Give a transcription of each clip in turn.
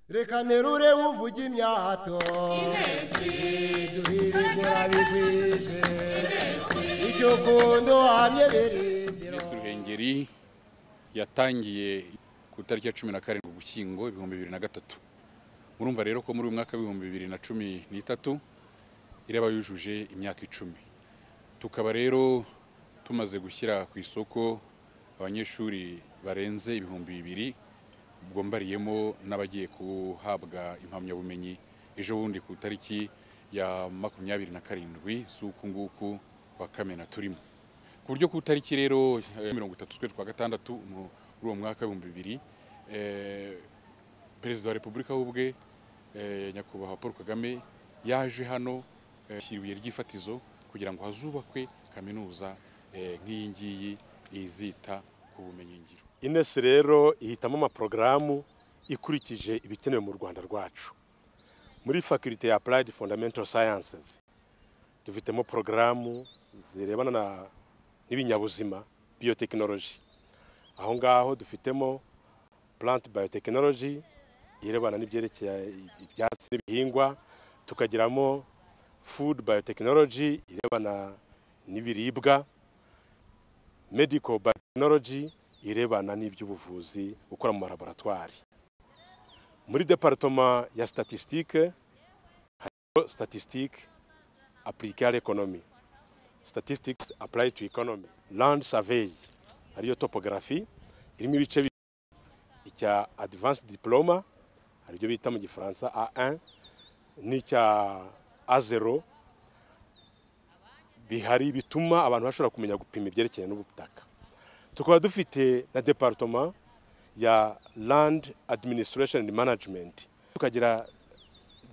reka nterure uvuga imyato duhira imvura bigwije icyo kundo hamye birindiro Minisitiri Ruhengeri yatangiye ku itariki ya cumi na karindwi ugushyingo ibihumbi bibiri na gatatu murumva rero ko muri uyu mwaka w'ibihumbi bibiri na cumi n'itatu iraba yujuje imyaka icumi tukaba rero tumaze gushyira ku isoko abanyeshuri barenze ibihumbi bibiri bwombariyemo n'abagiye guhabwa impamyabumenyi ejo bundi ku itariki ya makumyabiri na karindwi z'uku nguku kwa kamena turimo ku buryo ku itariki rero eh, mirongo itatu z'ukwezi kwa gatandatu mu- muri uwo mwaka w'ibihumbi bibiri eh, perezida wa repubulika we ubwe eh, nyakubahwa paul kagame yaje hano eh, ashyira ibuye ry'ifatizo kugira ngo hazubakwe kaminuza eh, nk'iyi ngiyi izita ku bumenyingiro ines rero ihitamo amaporogaramu ikurikije ibikenewe mu rwanda rwacu muri faculty ya applied fundamental sciences dufitemo porogaramu zirebana na- n'ibinyabuzima biotechnology aho ngaho dufitemo plant biotechnology irebana n'ibyerekeye ibyatsi n'ibihingwa tukagiramo food biotechnology irebana n'ibiribwa medical biotechnology irebana n'iby'ubuvuzi gukora mu malaboratwari muri departoma ya statistique harimo statistique appliquée à l'économie statistics applied to economy land survey ariyo topography irimo ibice bibiri icya advanced diploma aribyo bita mu gifaransa A1 n'icya A0 bihari bituma abantu bashobora kumenya gupima ibyerekeye n'ubutaka tukaba dufite na departoma ya land administration and management tukagira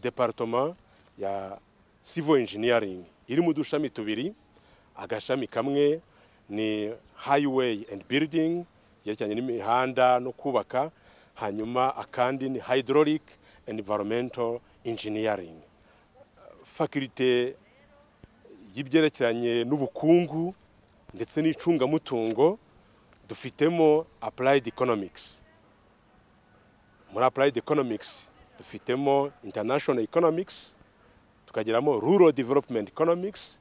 departoma ya civil engineering iri mu dushami tubiri agashami kamwe ni highway and building yerekeranye n'imihanda no kubaka hanyuma akandi ni hydraulic and environmental engineering faculty y'ibyerekeranye n'ubukungu ndetse n'icungamutungo dufitemo applied economics muri applied economics dufitemo international economics tukagiramo rural development economics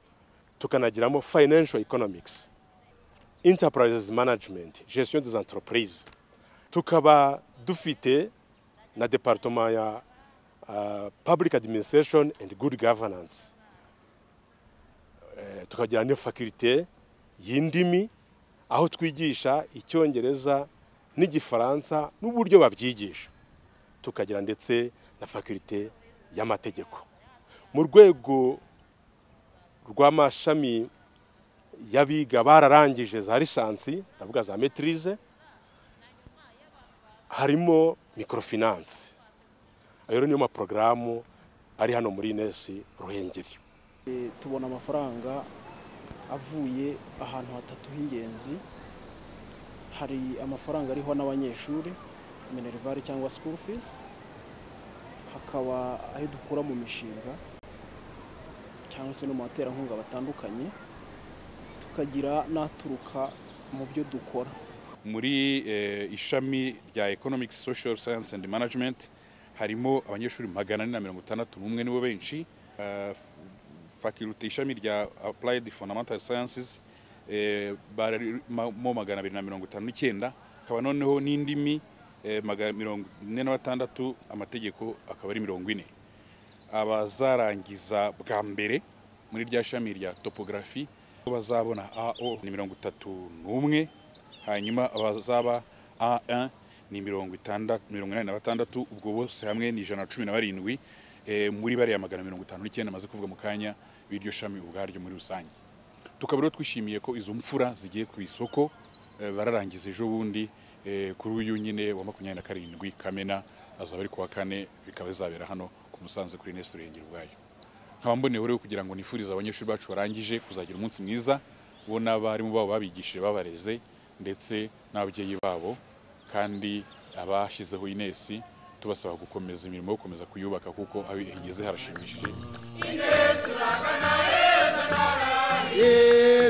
tukanagiramo financial economics enterprises management gestion des entreprises tukaba dufite na department ya uh, public administration and good governance Eh, tukagira n'iyo faculté y'indimi aho twigisha icyongereza n'igifaransa n'uburyo babyigisha tukagira ndetse na faculté y'amategeko mu rwego rw'amashami y'abiga bararangije za lisansi ndavuga za maîtrise harimo microfinance ayo rero niyo maporogaramu ari hano muri ines ruhengeri E, tubona amafaranga avuye ahantu hatatu h'ingenzi hari amafaranga ariho n'abanyeshuri minerivare cyangwa school fees hakaba ayo dukura mu mishinga cyangwa se no mu baterankunga batandukanye tukagira n'aturuka mu byo dukora muri eh, ishami rya economics social science and management harimo abanyeshuri magana ane na mirongo itandatu n'umwe nibo benshi Eh, f- f- faculty ishami rya applied fundamental sciences eh, barimo magana abiri na mirongo itanu n'icyenda akaba noneho n'indimi eh, magana mirongo ine na batandatu amategeko akaba ari mirongo ine abazarangiza bwa mbere muri rya shami rya topography bazabona AO ni mirongo itatu n'umwe hanyuma abazaba A1 ni mirongo itandatu mirongo inani na batandatu ubwo bose hamwe ni ijana na cumi na barindwi eh, muri bariya magana mirongo itanu n'icyenda maze kuvuga mu kanya b'iryo shami ubwaryo muri rusange tukaba rero twishimiye ko izo mfura zigiye ku isoko eh, bararangiza ejo bundi eh, kuri uyu nyine wa makumyabiri na karindwi kamena azaba ari kuwa kane bikaba bizabera hano ku musanze kuri nesi urengera ubwayo nkaba mboneyeho rero kugira ngo nifurize abanyeshuri bacu barangije kuzagira umunsi mwiza bo n'abarimu babo babigishije babareze ndetse n'ababyeyi babo kandi abashyizeho inesi tubasaba gukomeza imirimo yo gukomeza kuyubaka kuko aho igeze harashimishije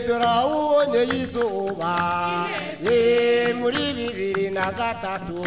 turawuboneye izuba ni muri bibiri na gatatu